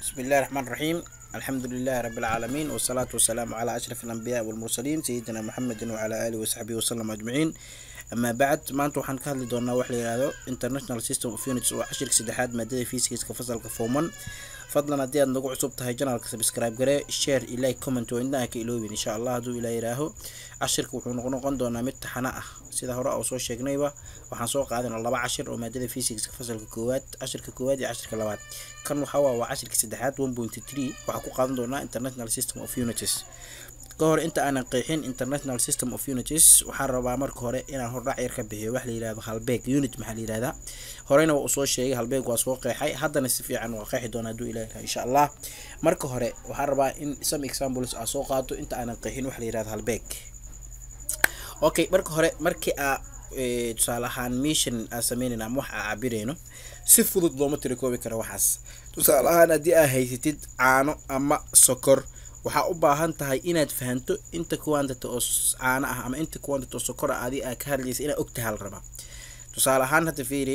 بسم الله الرحمن الرحيم الحمد لله رب العالمين والصلاة والسلام على أشرف الأنبياء والمرسلين سيدنا محمد وعلى آله وصحبه وسلم أجمعين أما بعد maanta waxaan ka hadli doonaa wax la yihahdo international system of units oo cashirka saddexaad maadada fiisikiska fasalka fooman fadlan haddii aad nagu cusub tahay janalka subscribe garee share iyo like comment oo indhaha ka iloobin insha allah hadduu ilaa yihaaho cashirka wuxuu noqon noqon doonaa mid taxana ah sida hore oo soo sheegnayba waxaan soo qaadanaa laba cashir oo maadada fisikska fasalka koowaad cashirka koowaad iyo cashirka labaad kan waxaa waa waa cashirka saddexaad one point three waxaa ku qaadan doonaa international system of unities ka hor inta aanan qeexin international system of unities waxaan rabaa marka hore inaan hordhac yar ka bixiyo wax la yihahdo halbeeg unit maxaa la yihahdaa horeyna waa uu soo sheegay halbeeg waa soo qeexay haddana si fiican waa qeexi doona hadduu ilaah yahay insha allah marka hore waxaan rabaa in some examples aa soo qaato inta aanan qeexin wax la yihahdo halbeeg okay marka hore markii aa tusaale ahaan mission aa sameynayna ama wax aa cabirayno si fudud looma tirikoobi karo waxaas tusaale ahaan haddii aa haysatid caano ama sokor waxaa u baahan tahay inaad fahanto inta quantity oo caano ah ama inta quantity oo sokor ah adi aa ka hadlaysa inaad ogtahay la rabaa tusaale ahaan hadda fiiri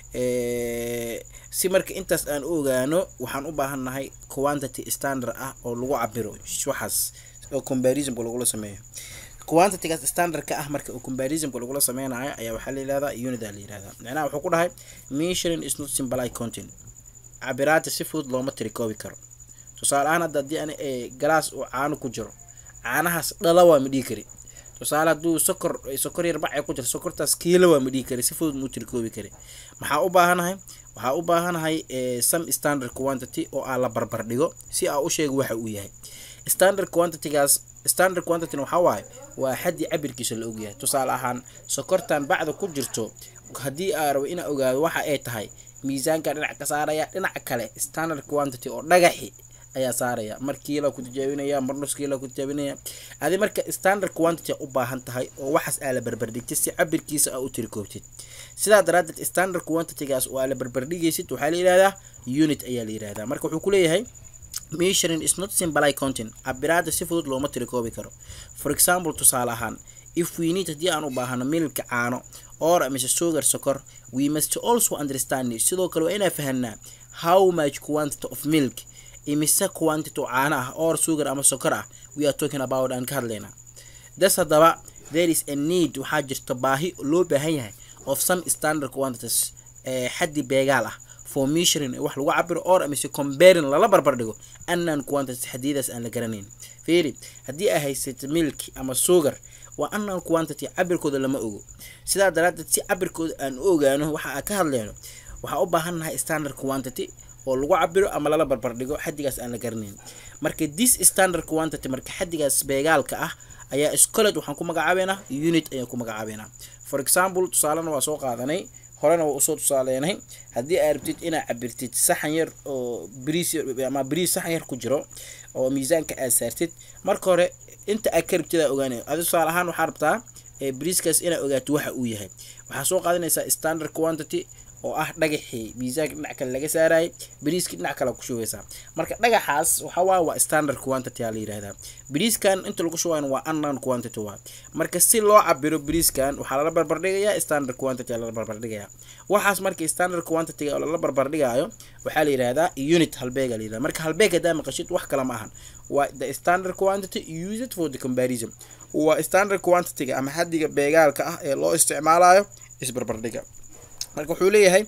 si marka intaas aan u ogaano waxaan u baahannahay quantity standard ah oo lagu cabiro waxaas oo comparisonka lagula sameeyo quantitygaas standardka ah marka comparisonka lagula sameynayo ayaa waxaa la yihahdaa unit aa la yihahdaa macnaha wuxuu ku dhahay measuring is not simple content cabiraada si fudud looma tirikoobi karo tusaale ahaan hadda haddii ani galaas uu caano ku jiro caanahaas dhala waa ma dhihi kari tusaale hadduu sokor sokor yar bacay ku jiro sokortaas kiilo waa ma dhihi kari si fudud muu tirikoobi kari maxaa u baahanahay waxaa u baahanahay some standard quantity oo aa la barbar dhigo si aa u sheego waxa uu yahay standard quantitygaas standard quantity waxaa waaye waa xaddii cabirkiisa la ogyahay tusaale ahaan sokortan bacda ku jirto haddii aa rabo inaa ogaado waxa ay tahay miisaanka dhinac ka saaraya dhinaca kale standard quantity oo dhagaxi ayaa saaraya mar kiila ku tijaabinaya mar nus kiila ku tijaabinaya adi marka standard quantity u baahan tahay oo waxaas aa la barbardhigtay si cabirkiisa aa u tirikoobtid sidaa daraadeed standard quantitygaas oo aa la barbardhigaysid waxaa la yihahdaa unit ayaa la yihahdaa marka wuxuu kuleeyahay measuring is not simple content cabiraada si fudud looma tirikoobi karo for example tusaale ahaan if we need haddii aan u baahano milka caano or mise sugar sokor we must also understand sidoo kale waa inaa fahanaa how much quantity of milk imise quantity oo caano ah or sugar ama sokor ah we are talking about aan ka hadlaynaa das haddaba there is a need waxaa jirta baahi loo baahan yahay of some standard quantities ee xaddi beegaal ah for measuring wax lagu cabiro or mise comparing lala barbar dhigo anan quantities xadiyadaas aan la garanayn fiiri haddii aa haysata milk ama sugar waa anan quantity cabirkooda lama ogo sidaa daraadeed si cabirkooda aan u ogaano waxa aan ka hadlayno waxaa u baahannahay standard quantity oo lagu cabiro ama lala barbar dhigo xaddigaas aan la garanayn marka this standard quantity marka xaddigaas beegaalka ah ayaa scoled waxaan ku magacaabeynaa unit ayaan ku magacaabeynaa for example tusaalena waa soo qaadanay horena waa usoo tusaaleenay haddii aa rabtid inaa cabirtid saxan yar oo bariis ama bariis saxan yar ku jiro oo miisaanka aad saartid marka hore inta aad ka rabtid aa ogaanay adi tusaale ahaan waxaa rabtaa bariiskaas inaa ogaato waxa uu yahay waxaa soo qaadanaysaa standard quantity oo ah dhagaxii miisaanka dhinac kale laga saarayay bariiskii dhinac kale ku shubeysaa marka dhagaxaas waxaa waa waa standard quantity aa la yihahdaa bariiskan inta lagu shubayn waa unknown quantity waa marka si loo cabiro bariiskan waxaa lala barbardhigayaa standard quantity aa lala barbardhigayaa waxaas marka standard quantity oo lala barbardhigaayo waxaa la yihahdaa unit halbeega la yihahdaa marka halbeeg haddaa maqashid wax kale ma ahan waa the standard quantity used for the comparison waa standard quantityga ama xaddiga beegaalka ah ee loo isticmaalayo isbarbardhiga marka wuxuu leeyahay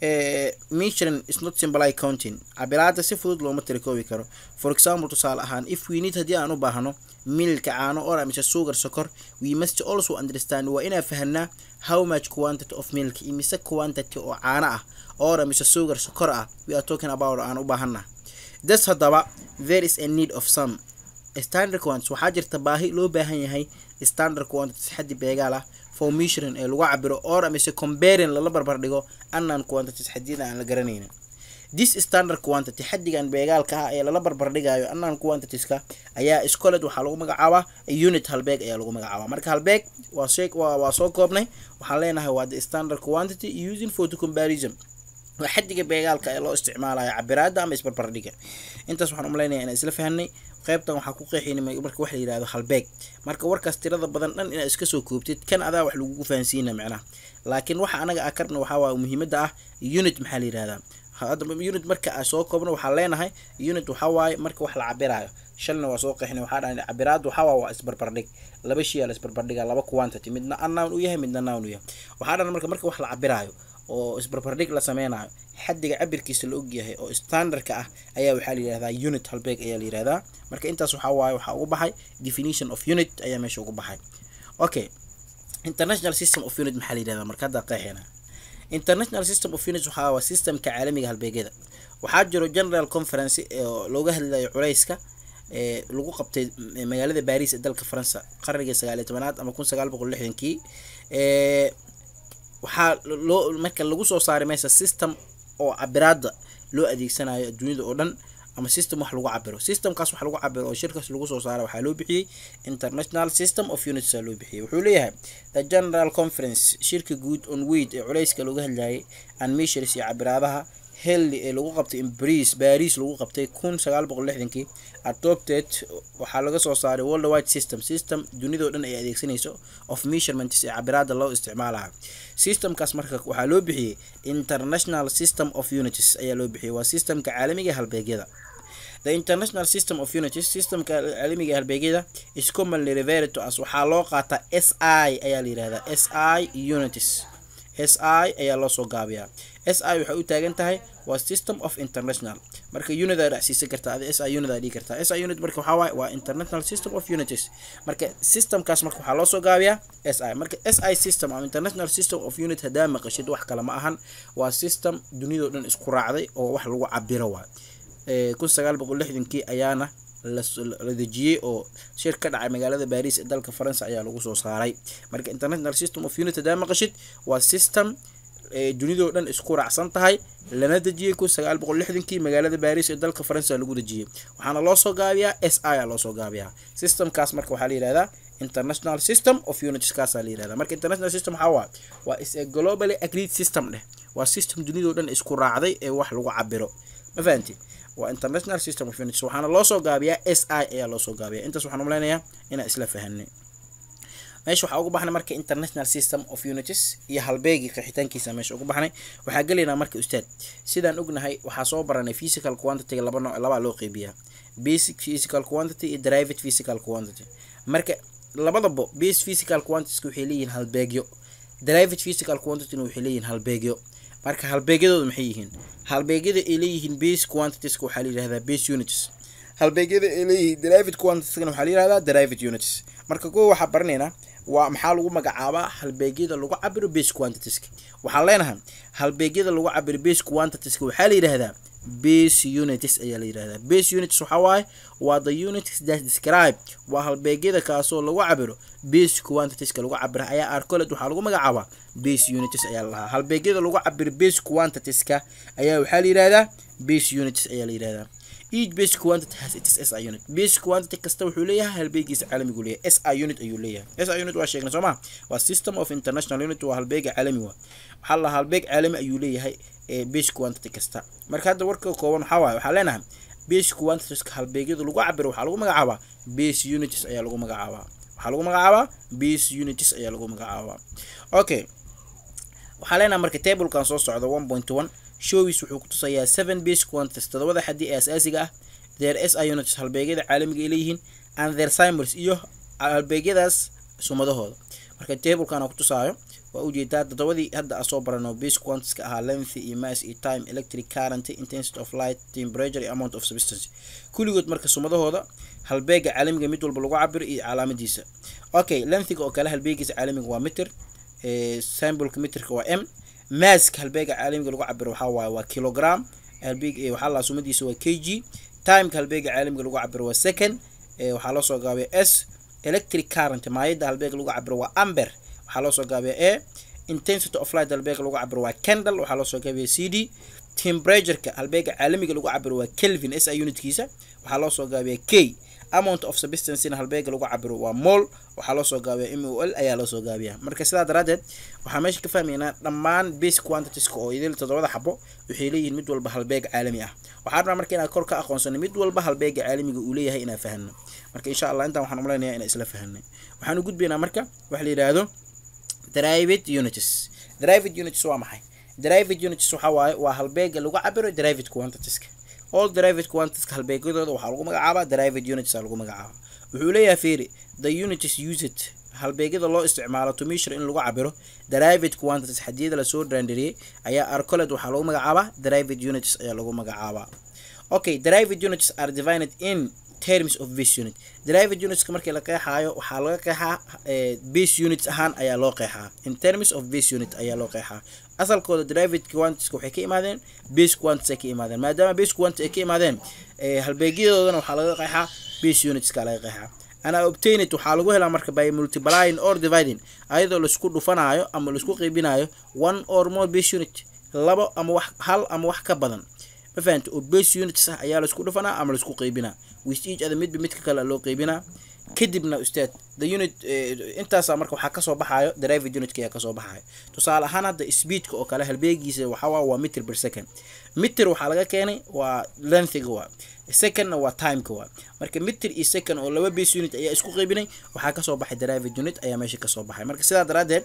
measuring is not simple counting cabiraada si fudud looma tirikoobi karo for example tusaale ahaan if we need haddii aan u baahno milka caano or mise sugar sokor we must also understand waa inaa fahanaa how much quantity of milk imise quantity oo caano ah or mise sugar sokor ah we are talking about aan u baahana das haddaba there is a need of some standard quantities waxaa jirta baahi loo baahan yahay standard quantities xaddi beegaal ah for measuring ee lagu cabiro or mise comparing lala barbar dhigo anan quantities xadiyada aan la garanaynin this standard quantity xaddigan beegaalka ah ee lala barbar dhigayo anan quantitieska ayaa scoled waxaa lagu magacaabaa unit halbeeg ayaa lagu magacaabaa marka halbeeg waa shee waa soo koobnay waxaan leenahay waa the standard quantity using for the comparison waa xaddiga beegaalka ee loo isticmaalayo cabiraada ama isbarbardhiga intaas waxaan umaleynaya inaan isla fahanay qaybtan waxaa ku qeexin marka wax la yihahdo halbeeg marka warkaas tirada badan dhan inaad iska soo koobtid kan adaa wax lagugu fahansiina macnaha laakiin waxa anaga a karna waxaa waa muhiimada ah unit maxaa la yihahdaa hadda unit marka aan soo koobno waxaan leenahay unit waxaa waaye marka wax la cabiraayo shalna waa soo qeexnay waxaa dhahay cabiraad waxaa waa waa isbarbardhig laba shay aa la isbarbardhiga laba quantity midna unknown u yahay midna nown u yahay waxaa dhahan marka marka wax la cabiraayo oo isbarbardhig la sameynayo xaddiga cabirkiisa la ogyahay oo standardka ah ayaa waxaa la yihahdaa unit halbeeg ayaa la yihahdaa marka intaas waxaa waaye waxaa ugu baxay definition of unit ayaa meesha ugu baxay okay international system of unit maxaa la yihahdaa marka hadda qeexeena international system of units waxaa waa systemka caalamiga halbeegyada waxaa jiro general conference oo looga hadlayo culeyska ee lagu qabtay magaalada baris ee dalka faransa qarnigii sagaaliyo tobanaad ama kun sagaal boqol lixdankii ee waxaa loo marka lagu soo saaray meesha system oo cabiraada loo adeegsanayo adduunyada oo dhan ama system wax lagu cabiro systemkaas wax lagu cabiro oo shirkaas lagu soo saaray waxaa loo bixiyey international system of units aa loo bixiyey wuxuu leeyahay the general conference shirka guud on weyd ee culeyska looga hadlayay and measures iyo cabiraadaha helli ee lagu qabtay in baris baris lagu qabtay kun sagaal boqol lixdankii adopted waxaa laga soo saaray world wide system system dunidao dhan ay adeegsanayso of measurements ee cabiraada loo isticmaalayo systemkaas marka waxaa loo bixiyey international system of unities ayaa loo bixiyey waa systemka caalamiga ee halbeegyada the international system of unities systemka caalamiga ee halbeegyada is commonly referred to as waxaa loo qaataa s i ayaa la yihahdaa s i unities s i ayaa loo soo gaabiyaa s i waxay u taagan tahay waa system of international marka unit aa dhacsiisan kartaa adi s i unit aa dhigi kartaa s i unit marka waxaa waaye waa international system of unities marka systemkaas marka waxaa loo soo gaabiyaa s i marka s i system ama international system of unit haddaa maqashid wax kale ma ahan waa system dunidao dhan isku raacday oo wax lagu cabiro waay kun sagaal boqol lixdankii ayaana la dejiyey oo shir ka dhacay magaalada baris ee dalka faransa ayaa lagu soo saaray marka international system of unit haddaa maqashid waa system dunidao dhan isku raacsan tahay lana dejiyey kun sagaal boqol lixdankii magaalada baris ee dalka faransa lagu dejiyey waxaana loo soo gaabiyaa s i a loosoo gaabiyaa systemkaas marka waxaa la yihahdaa international system of units kaasaa la yihahdaa marka international system waxaa waa waa is a globally agreed system dheh waa system dunidao dhan isku raacday ee wax lagu cabiro ma fahanti waa international system of units waxaana loo soo gaabiyaa s i ayaa loo soo gaabiyaa intaas waxaan umaleynaya inaan isla fahanay meesha waxaa ugu baxnay marka international system of unities iyo halbeegii qeexitaankiisa meesha ugu baxnay waxaa gelaynaa marka ustaad sidaan ognahay waxaa soo baranay physical quantity laba nooc labaa loo qeybiyaa basic physical quantity iyo derived physical quantity marka labadaba base physical quantities waxay leeyihiin halbeegyo derived physical quantity waxay leeyihiin halbeegyo marka halbeegyadooda maxay yihiin halbeegyada ay leeyihiin base quantitiska waxaa la yihahdaa base units halbeegyada ay leeyihiin derived quantitieskana waxaa la yihahdaa derived units marka kuwa waxaa baranaynaa waa maxaa lagu magacaabaa halbeegyada lagu cabiro base quantitieska waxaan leenahay halbeegyada lagu cabiro base quantitieska waxaa la yidhahdaa base units ayaa la yidhahdaa base units waxaa waaye waa the units that describe waa halbeegyada kaasoo lagu cabiro base quantitieska lagu cabira ayaa arcolet waxaa lagu magacaabaa base units ayaa la lahaa halbeegyada lagu cabiro base quantitieska ayaa waxaa la yidhahdaa base units ayaa la yidhahdaa each base quantity has its SI unit base quantity kasta wuxuu leeyahay halbeegiisa caalamigu leeyahay SI unit ayuu leeyahay SI unit waa sheegnay sooma waa system of international unit waa halbeega caalami waa waxaa la halbeeg caalami ayuu leeyahay ee base quantity kasta marka hadda warka kooban waxaa waaye waxaa leenahay base quantitieska halbeegyada lagu cabiro waxaa lagu magacaabaa base units ayaa lagu magacaabaa waxaa lagu magacaabaa base units ayaa lagu magacaabaa okay waxaa leenahay marka tablekan soo socda one point one showis wuxuu ku tusayaa seven base quantities todobada xaddi ee asaasiga ah their s i units halbeegyada caalamiga ay leeyihiin and their symbols iyo halbeegyadaas sumadahooda marka tablekan ku tusaayo waa ujeedaa todobadii hadda aan soo barano base quantitieska ahaa length iyo mass iyo time electric current intensity of light temperature iyo amount of substance kulligood marka sumadahooda halbeega caalamiga mid walba lagu cabiro iyo calaamadiisa okay lengthiga oo kale halbeegiisa caalamiga waa meter symbolka meterka waa m maaska halbeega caalamiga lagu cabiro waxaa waaye waa kilogram halbeeg waxaa la sumadiisa waa k g timeka halbeega caalamiga lagu cabiro waa second waxaa loo soo gaabiya s electric current maayada halbeega lagu cabiro waa amber waxaa loo soo gaabiya a intensity of light halbeega lagu cabiro waa candle waxaa loo soo gaabiya c d temperatureka halbeega caalamiga lagu cabiro waa kelvin s i unitkiisa waxaa loo soo gaabiya k amount of substancena halbeega lagu cabiro waa mol waxaa loo soo gaabiya m o l ayaa loo soo gaabiya marka sidaa daraadeed waxaa meesha ka fahmaynaa dhammaan base quantitieska oo idil toddobada xabo waxay leeyihiin mid walba halbeeg caalami ah waxaa rabnaa marka inaan kor ka aqoonsano mid walba halbeega caalamiga uu leeyahay inaan fahano marka insha allah intaan waxaan umaleynaya inaan isla fahanay waxaan u gudbaynaa marka waxa la yidhaahdo derived unities derived unities waa maxay derived units waxa waaye waa halbeega lagu cabiro derived quantitieska all derived quantitieska halbeegyadooda waxaa lagu magacaabaa derived units aa lagu magacaabaa wuxuu leeyahay fiiri the units used halbeegyada loo isticmaalo to measure in lagu cabiro derived quantities xadiyada lasoo dhaandariyey ayaa arcoled waxaa lagu magacaabaa derived units ayaa lagu magacaabaa okay derived units are divided in terms of base unit derived unitska markii la qeexaayo waxaa laga qeexaa base units ahaan ayaa loo qeexaa in terms of base unit ayaa loo qeexaa asalkooda derived quantitieska waxay ka imaadeen base quantities ay ka imaadeen maadaama base quantities ay ka imaadeen halbeegyadoodana waxaa laga qeexaa base unitska laga qeexaa ana obtained waxaa lagu helaa marka by multiplying or dividing ayadoo laisku dhufanaayo ama laisku qeybinayo one or more base unit labo ama wax hal ama wax ka badan ma fahamta oo base units ah ayaa laisku dhufanaa ama laisku qeybinaa with each other midba midka kale loo qeybinaa kadibna ustaad the unit intaasa marka waxaa kasoo baxaayo derived unitka ayaa kasoo baxaayo tusaale ahaan hadda speedka oo kale halbeegiisa waxawaa waa meter per second meter waxaa laga keenay waa lengthiga waa secondna waa timeka waa marka meter iyo second oo laba base unit ayaa isku qeybinay waxaa kasoo baxay derived unit ayaa meesha kasoo baxay marka sidaa daraadeed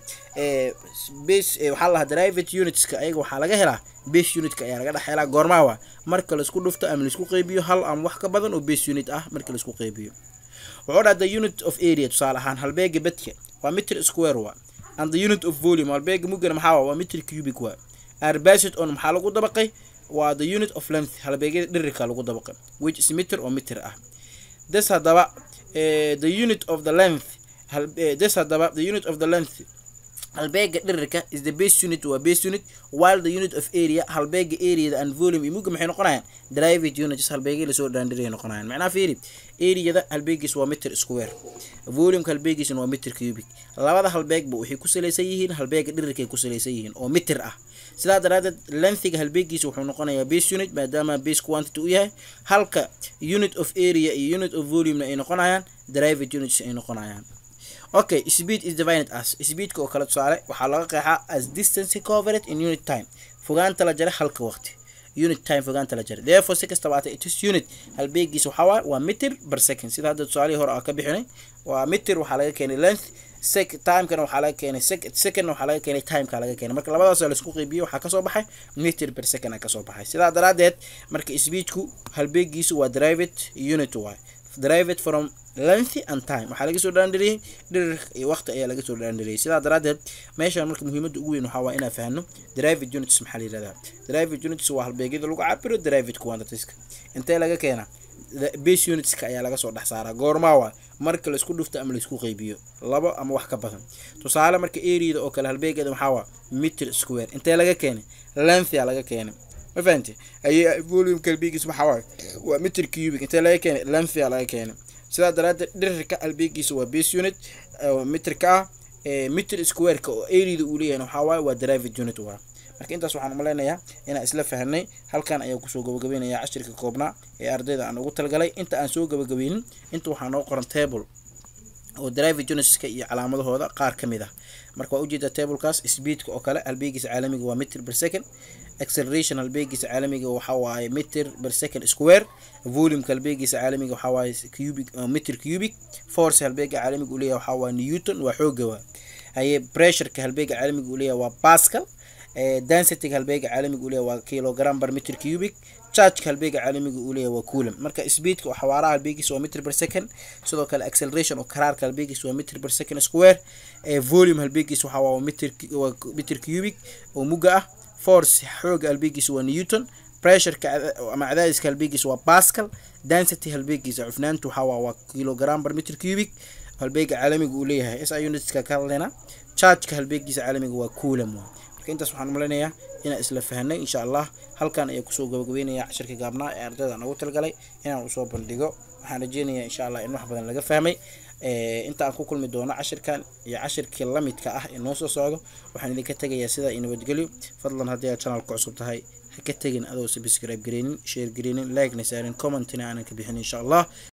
base waxaa lahaa derived unitska ayaga waxaa laga helaa base unitka ayaa laga dhex helaa goormaa waa marka laisku dhufto ama laisku qeybiyo hal ama wax ka badan oo base unit ah marka laisku qeybiyo wuxuu dhaha the unit of area tusaale ahaan halbeega bedka waa meter square waa and the unit of volume halbeega mugana maxaa waa meter cubic waa arbacid on maxaa lagu dabaqay waa the unit of length halbeegyada dhirirka lagu dabaqay which is meter oo meter ah this haddaba the unit of the length this haddaba the unit of the length halbeega dhirirka is the base unit waa base unit while the unit of area halbeega areada and volume iyo mugga maxay noqonayaan derived units halbeegay lasoo dhaandhiray noqonayaan macnaha fiiri areada halbeegiis waa meter square volumeka halbeegiisna waa meter cubic labada halbeegba waxay ku salaysan yihiin halbeega dhirirkay ku salaysan yihiin oo meter ah sidaa daraadeed lengthiga halbeegiisa wuxuu noqonayaa base unit maadaama base quantity u yahay halka unit of area iyo unit of volumena ay noqonayaan derived units ay noqonayaan okay speed is divided as speedka oo kale tusaale waxaa laga qeexaa as distance covered in unit time fogaanta la jaray halka waqti unit time fogaanta la jaray therefore si kastaba aatay it is unit halbeegiisa waxaa waaye waa meter per second sida hadda tusaalihii hore aa ka bixinay waa meter waxaa laga keenay length sec timekana waxaa laga keenay sec secondna waxaa laga keenay timeka laga keenay marka labadaas laisku qeybiyo waxaa kasoo baxay meter per second aa kasoo baxay sidaa daraadeed marka speedku halbeegiisu waa derived unit waay derived from length and time waxaa laga soo dhaandhariyey dhirir iyo waqti ayaa laga soo dhaandhariyey sidaa daraadeed meeshaan marka muhiimadda ugu weyn waxaa waa inaan fahno derived units maxaa la yihahdaa derived units waa halbeegyada lagu cabiro derived quantitieska intee laga keenaa base unitska ayaa laga soo dhex saaraa goormaa waa marka laisku dhufto ama laisku qeybiyo labo ama wax ka badan tusaale marka areada oo kale halbeegeeda maxaa waa meter square intee laga keenay lengthia laga keenay ma fahamti ay volumeka halbeegiis maxaa waaye waa meter cubic intee laga keenay lengthia laga keenay sidaa daraadeed dhirirka halbeegiisa waa base unit meterka ah meter squareka oo areada uu leeyahay waxaa waaye waa derived unit waa marka intaas waxaan umaleynayaa inaan isla fahnay halkan ayaan kusoo gabagabeynaya cashirka koobnaa ee ardayda aan ugu talgalay inta aan soo gabagabeynin inta waxaa noo qoran table oo derived unitska iyo calaamadahooda qaar ka mid ah marka waa ujeeda tablekaas speedka oo kale halbeegiisa caalamiga waa meter per second acceleration halbeegiisa caalamiga waxa waaye meter per second square volumeka halbeegiisa caalamiga waxa waaye cubic meter cubic force halbeega caalamiga uu leeyahay waxa waa newton waa xooga waa haye pressureka halbeega caalamiga uu leeyahay waa pascal densityga halbeega caalamiga uu leeyahay waa kilogram per meter cubic chargeka halbeega caalamiga uu leeyahay waa coulomb marka speedka oo xawaaraha halbeegiisa waa meter per second sidoo kale acceleration oo karaarka halbeegiisa waa meter per second square volume halbeegiisa waxa waa meter waa meter cubic oo mugga ah force xooga halbeegiisa waa newton pressureka ama cadaadiska halbeegiisa waa pascal density halbeegiisa cufnaanta waxa waa waa kilogram per meter cubic halbeega caalamiga uu leeyahay si unitska ka hadlayna chargeka halbeegiisa caalamiga waa coulomb waa marka intaas waxaan umaleynayaa inaan isla fahnay insha allah halkan ayaa kusoo gabagabeynaya cashirka gaabnaa ee ardayda aan ugu talgalay inaan usoo bandhigo waxaan rajeynayaa insha allah in wax badan laga fahmay inta aan ku kulmi doono cashirkan iyo cashirkii lamidka ah ee noo soo socdo waxaan idinka tegayaa sidaa iyo nabadgelyo fadlan haddii aad channelka cusub tahay ha ka tegin adoo subscribe gareynin share gareynin like na saarin commentina aanan ka bixin insha allah